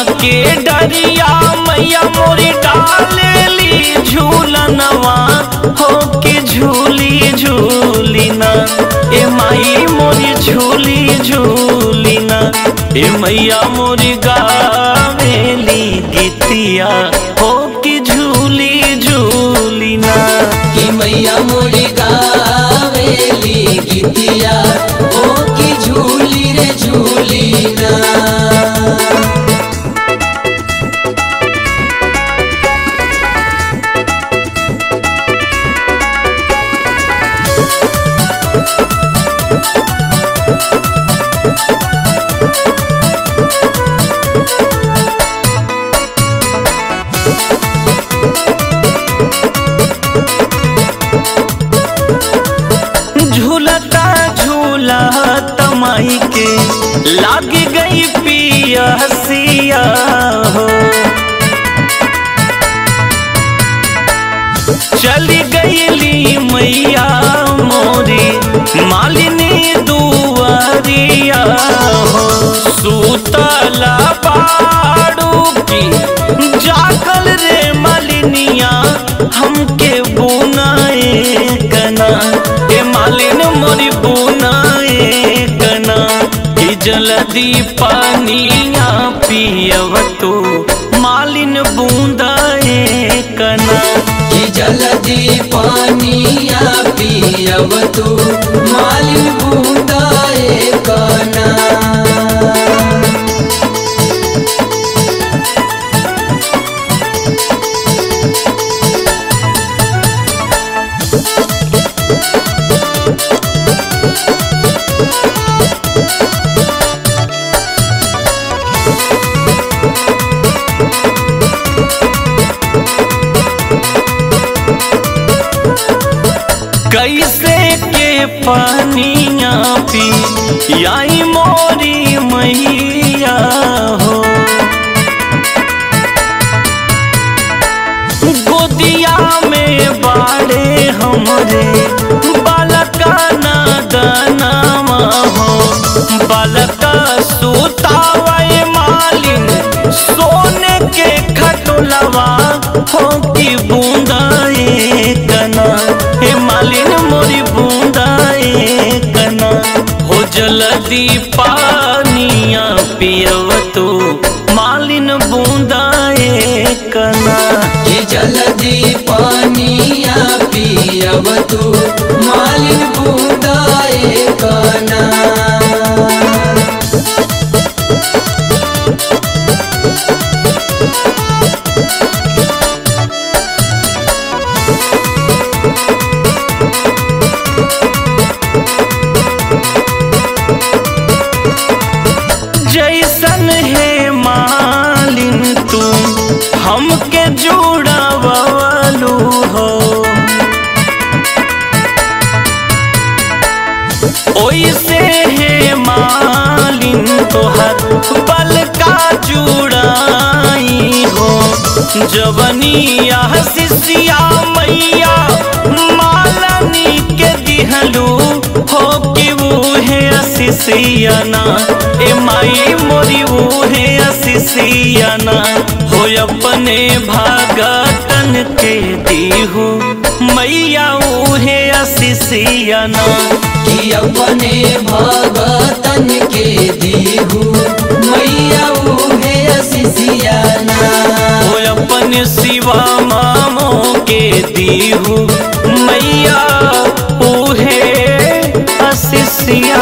के डरिया मैया मोरी डालेली झूलनवा हो के झूली झूली ना ए माई मोरी झूली झूली ना ए मैया मोरी गावेली गीतिया हो के झूली झूली ना कि मैया मोरी गावेली गीतिया ओ की झूली रे झूली ना झूलता झूलत माई के लाग गई पियसिया हो चली गईली मैया मोरी मालिनी दुआरिया हो सूतला बाड़ू की जागल रे मालिनिया हमके बुनाए कना ए मालिन मोरी बुनाए कना ई जल्दी पानिया पियव तो मालिन बूंदाए कना कि जल्दी पानिया पियब तू मालिन बूंदाए कना कैसे के पानिया पी आई मोरी मैया हो गोदिया में बाड़े हमरे बालका नादनामा हो बालका सुतावे मालिन सोने के खटोलवा हो की बूंदाए कना हे मालिन मोरी बूंदाए कना हो जल्दी पानिया पियव तो मालिन बूंदाए कना कि जल्दी पानिया पियब तू मालिन बूंदाए कना जैसन है मालिन तू हमके जुड़ावलू हो ओइसे है मालिन तोहर बल का जुड़ाई हो जवनिया शिष्या मैया मालनी के दिहलू हो कि वो है शिष्याना ए माई मोरी वो है शिष्याना हो अपने भागतन के दीहू मैया वो है शिष्याना कि अपने भगतन के दीहू मैया उहे असिसियाना हो अपन शिवा मामों के दीहू मैया ऊहे असिसिया